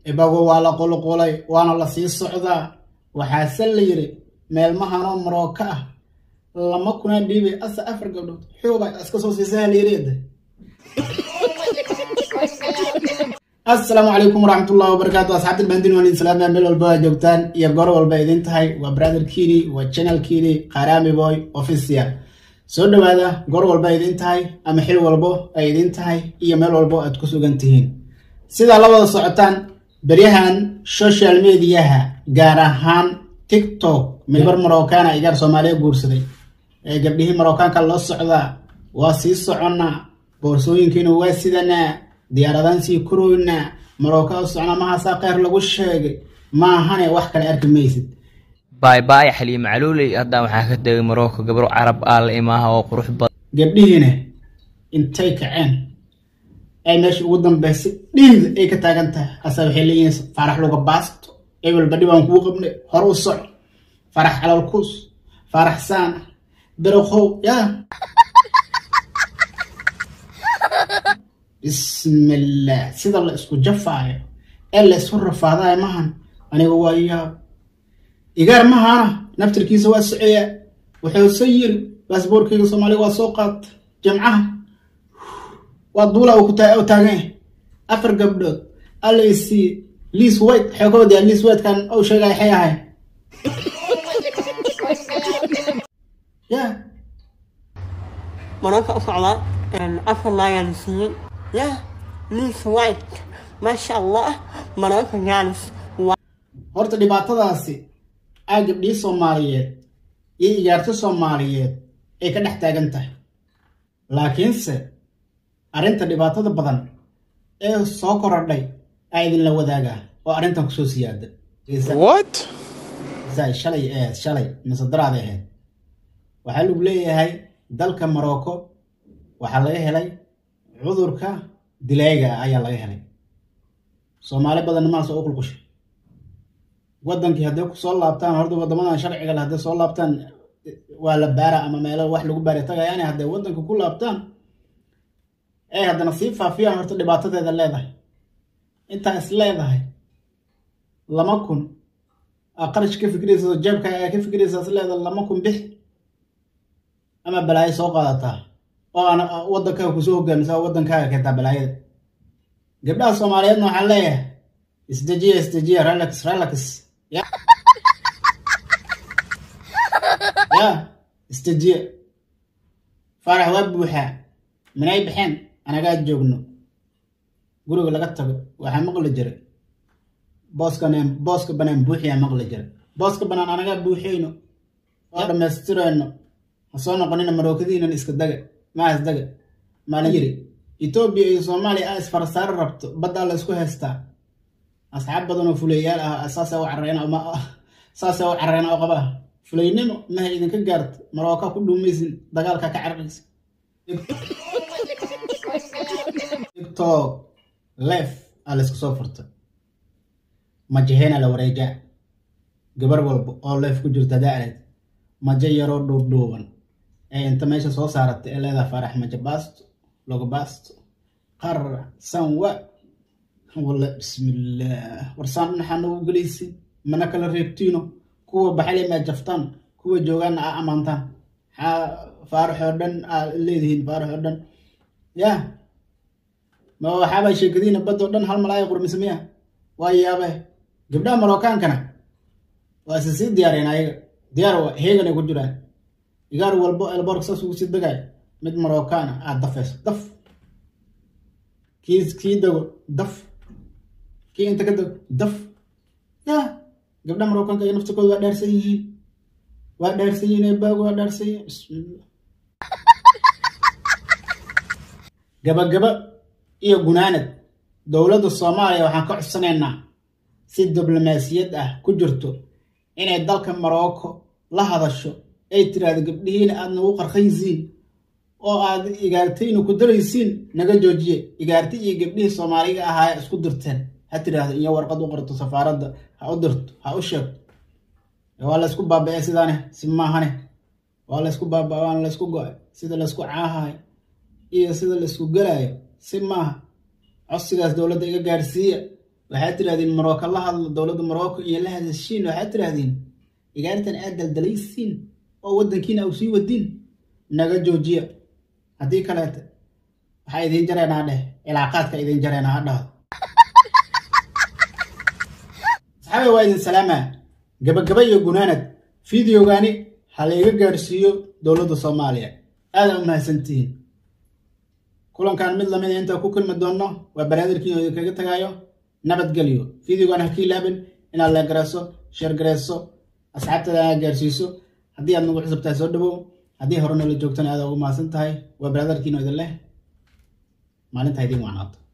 ibagu waa la qulqulay waana la sii socdaa waxaase la yidhi meelmahanoo marooka ah lama kunaa dhiibay asa afar gabdhood xuuba iska soo siisay halyereeda assalaamu calaykum waraxmatullahi wabarakaatu asxaabta bandin waan islaamia meel walba waa joogtaan iyo goor walba idin tahay waa brother kini waa channel kini qarami boy official soo dhawaada goor walba idin tahay ama xil walbo ay idin tahay iyo meel walbo aad ku sugan tihiin sidaa la wada socotaan beryahan social mediaha gaar ahaan tiktok mibar marokana igaar soomaaliya guursaday ee gabdhihii marookaanka loo socdaa waa sii soconnaa boorsooyinkiina waa sidanaa diyaaradaan sii koroynaa marooka u socnaa mahaasaa kheyr lagu sheegay maahane wax kale arki maysid baaybaay xaliim caluuley haddaan waxaa ka tegay marocco gabro carab ah la imaaha oo qurux badan gabdhihiina intay kaceen ay meesha ugu dambeysay dhiid ay ka taagan tahay asa waxay leeyihiin farax luga baasto ebel badhi baan kuu qabnay hor u soc farax calalkuus farax saana beroqow yaa bismillah sida la isku jafaayo ee la isku rafaadayo mahan aniga waa yaab igaar mahana naftirkiisa waa soceeyaa wuxuuse yiri baasboorkeyga soomaaliya waa soo qaata jamcaha waa duula u taagan yahay afar gabdhood alla isii liis white xoogoodii liis whitekan ou sheegaya xay ahay ya mararka u socdaa afar laagaan siiyey yah liis white maasha allah mararka jaanis horta dhibaatadaasi aa gabdhihii soomaaliyeed iyo ijaarto soomaaliyeed ay ka dhex taagan tahay laakiinse arrinta dhibaatada badan ee soo korodhay aa idinla wadaagaa oo arrintan kusoo siyaada What? zay shalay ahayd shalay mise daraaday ahayd waxaa lagu leeyahay dalka marocco waxaa laga helay cudurka dilayga ah ayaa laga helay soomaali badanna maas oo u qulqushay wadankii hadday kusoo laabtaan horta wadamadan sharciga le hadday soo laabtaan waa la baara ama meelo wax lagu baari tagayaani hadday wadanka ku laabtaan ay haddana sii faafiyaan horta dhibaatadeeda leedahay intaa is leedahay lama kun aa qarash ka fikiraysa jeebka aa ka fikiraysa is leedahay lama kun bix ama balaayo soo qaadataa oo aan wadankaaga kusoo hogaamisa oo wadankaaga keentaa balaayada gabdhaha soomaaliyeedna waxaan leeyahay isdejiya isdejiya relax relax ya ya isdejiya faarax waa buuxaa minay baxeen anagaa joogno guriga laga tago waxaa maqli jiray booska booska banaan buuxiyaa maqli jiray booska banaan anagaa buuxiyeyno oo dhammaystirayno ha soo noqonina marookadiinan iska daga maas daga maalin yiri etoobiya iyo soomaaliya a isfarasaaro rabto baddaa la isku haystaa asxaab badan oo fuleyaal ah saasa u carreena saasa u carreena oo qabaa fulaynimo maha idinka gaarto marooka ku dhuumaysin dagaalka ka cararaysa tiktok lef aa la isku soo furtay majaheena la wareejaa gabar walba oo leef ku jirta daareed majo yaroo dhuubdhuuban ee inta meesha soo saaratay ee leedaha faarax majo baasto logo baasto qarra sanwa walla bismillaah warsaan dhinaxaa nagu gelaysin mana kala reebtiino kuwa baxale maa jaftaan kuwa joogaanna aa ammaantaan maxaa faaraxoo dhan aa leedihiin faaraxoo dhan ya ma waxaabaa sheekadiina baddoo dhan hal mal aya qurmise miya waa yaabe gabdhaha marokaankana waa isa sii diyaareen ayaga diyaar heeganay ku jiraan igaar walbo elborg saas ugu sii dagaay mid marokana aad dafayso daf kii kii dago daf kii inta ka dago daf ya gabdhaha marookaanka iyo naftikooda waa dhaarsan yihiin waa dhaarsan yihiin eebaagu waa dhaarsan yihiin bismillah gabagaba iyo gunaanad dowladda soomaaliya waxaan ka codsanaynaa si diblomaasiyad ah ku jirto inay dalka marocco la hadasho ay tiraahdo gabdhihiina aad nagu qarqaysiin oo aad igaartayna ku daraysiin naga joojiye igaarti iyo gabdhihii soomaaliga ahaa isku dirteen ha tiraahdo iyo warqad u qorto safaaradda ha u dirto ha u sheegto waa laysku baaba-e sidaane si maahane waa laysku baaba waan laysku go-ay sida laysku caahayo iyo sida laysku gelayo si maaha codsigaas dowladda iga gaarsiiya waxaad tirahdeen marocco la hadlo dowladda morocco iyo la hadashiin waxaad tirahdeen igaartan aad daldalaysiin oo waddankiina au sii wadiin naga joojiya haddii kaleete waxaa idiin jareenaa dheh cilaaqaadka idiin jareenaa ha dhahdo saxaabe waa idin salaamaa gabagaba iyo gunaanad fideogaani ha layga gaarsiiyo dowladda soomaaliya aada u mahadsantihiin kulankan mid lamida intaa ku kulmi doonno waa baraadirkii oo idinkaga tagaayo nabadgelyo fideogan ha ka ilaabin inaad la garayso sheer garayso asxaabtada aa gaarsiiso haddii aad nagu cusubtahay soo dhawow haddii hore noola joogtana aada ugu mahadsan tahay waa baraadarkiino idin leh maalintaa idiin wacnaato